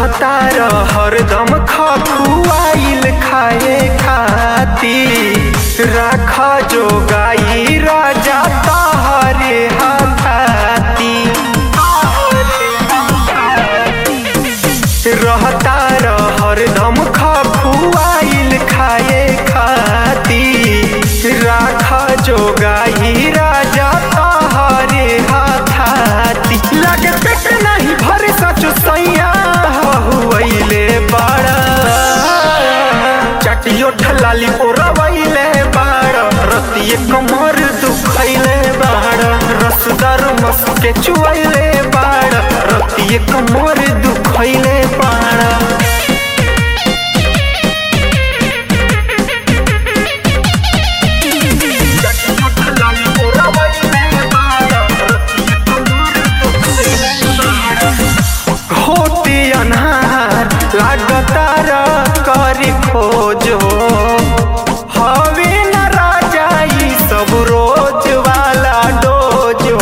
रहतार हरदम खखुआइल खाए खाती राख जो गाई राजा तहरे हाथाती रहतार हरदम खखुआइल खाए खाती राख जो गाई राजा तहरे हाथाती लगे पेट नहीं भरे सचो सैया हुआइले बड़ा चटियो ठलाली ओरवैले बाड़ रतिये कमर दुखैले बाड़ रसदार मस के चुवैले बाड़ रतिये कमर दुखैले बाड़ होती अनहार लागतार करी खोजो हवे न राजा ई सब रोज वाला डोजो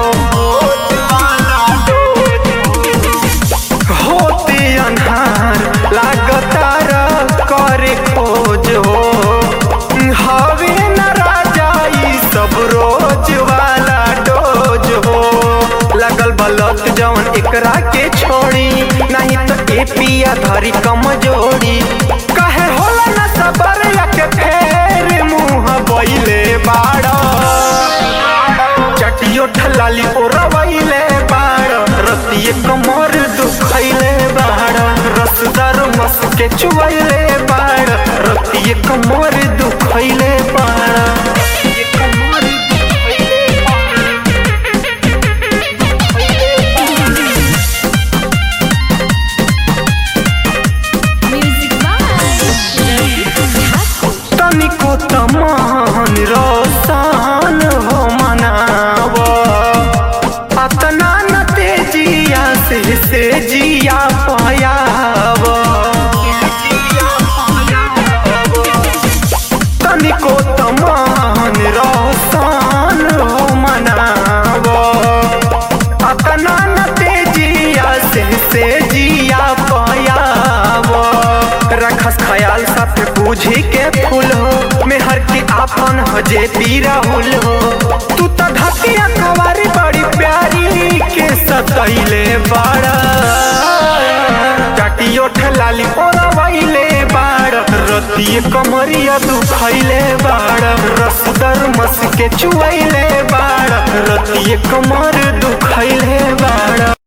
होती अनहार लागतार करे खोजो हवे न राजा ई सब रोज वाला डोजो लगल बलत जवन एकरा के छोड़ी नहीं तो ए पिया धरी कमजोरी कहे होला न सबर के फेर मुंह बैले बाड़ चटियो ठलाली ओरवैले बाड़ रतिये कमर दुखैले बाड़ रसदार मस के चुवैले बाड़ रतिये कमर दुखैले बाड़ रतिये कमर दुखैले बाड़ Music by Ravi Thakur. तनिको तमान रोसान हो मनाव अतना न तेजिया से से जिया पायाव तनिको तमान रोसान हो मनाव अतना न तेजिया से से जिया पायाव रखस ख्याल सब बूझी के फूल हो मेहर के आपन हो जे पी राहुल हो तू तो धतिया कवारी बड़ी प्यारी के सतैले बाड़ा चाटियो ठलाली ओरवैले बाड़ रतिये कमरिया दुखैले बाड़ रसदर मस के चुवैले बाड़ रतिये कमर दुखैले बाड़